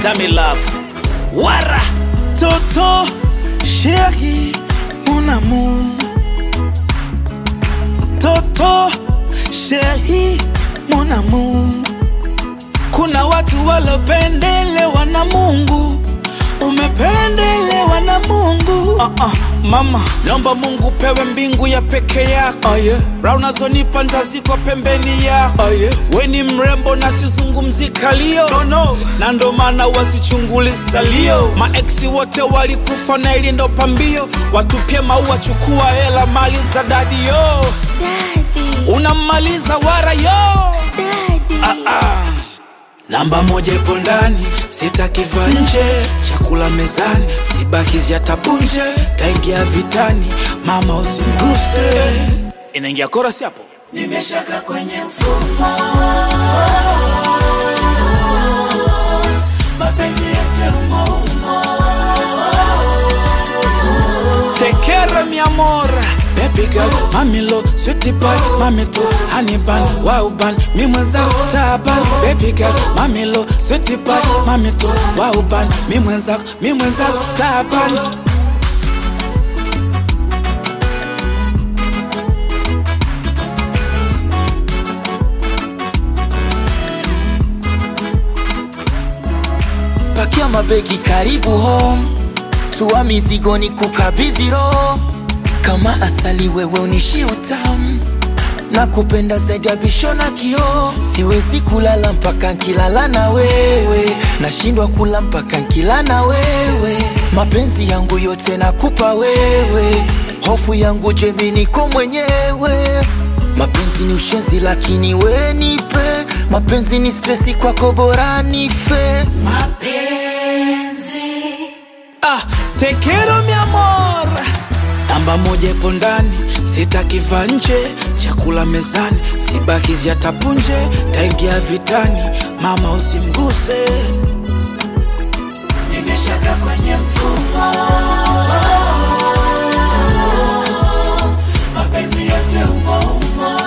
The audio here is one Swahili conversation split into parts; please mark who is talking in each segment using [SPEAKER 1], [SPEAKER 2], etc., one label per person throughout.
[SPEAKER 1] Dami love. Wara.
[SPEAKER 2] Toto, chérie, mon amour. Toto, chérie, mon amour. Kuna watu walopendelewa na Mungu, umependelewa na Mungu. Uh -uh, mama, naomba Mungu pewe mbingu ya peke yako. Oh, yeah. Raha unazonipa ntazikwa pembeni yako. Oh, yeah. We ni mrembo na sizungumzi kalio no, no. na ndo maana wasichunguli salio. Maeksi wote walikufa na ili ndo pambio, watupie maua, chukua hela, mali za dadi yo,
[SPEAKER 3] Daddy,
[SPEAKER 2] unammaliza wara yo
[SPEAKER 3] daddy.
[SPEAKER 2] ah, ah. Namba moja ipo ndani, sitakiva nje. Chakula mezani, sibakizi yatapunje. Taingia vitani, mama usimguse. Inaingia korasi hapo. Nimeshaka kwenye mfumo, mapenzi yote umo umo. Tekere mi amor Baby girl, mami lo, sweetie pie, mami tu, honey bun, wow bun, mi mwenzako taban. Baby girl, mami lo, sweetie pie, mami tu, wow bun, mi mwenzako, mi mwenzako taban.
[SPEAKER 4] pakia mabegi karibu home tua mizigo ni kukabidhi roho kama asali wewe unishi utamu na kupenda zaidi ya bisho na kioo siwezi kulala mpaka nkilala na wewe nashindwa kula mpaka nkila na wewe mapenzi yangu yote nakupa wewe hofu yangu jemi niko mwenyewe mapenzi ni ushenzi lakini we nipe mapenzi ni stresi kwako bora nife
[SPEAKER 2] Ah, te quiero mi amor. Namba moja ipo ndani, sitakiva nje. Chakula mezani, sibakizi yatapunje. Taingia vitani, mama usimguse. Nimeshaka kwenye mfumo, mapenzi yote umo umo.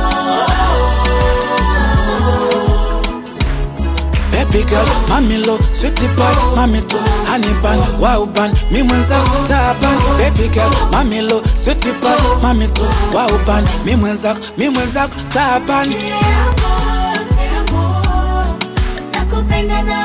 [SPEAKER 2] Baby girl, mami lo, sweetie pie, mami tu, honey bun, wow bun, mi mwenzako taban. Baby girl, mami lo, sweetie pie, mami tu, wow bun, mi mwenzako, mi mwenzako taban.
[SPEAKER 3] Te amo, te amo. Nakupenda na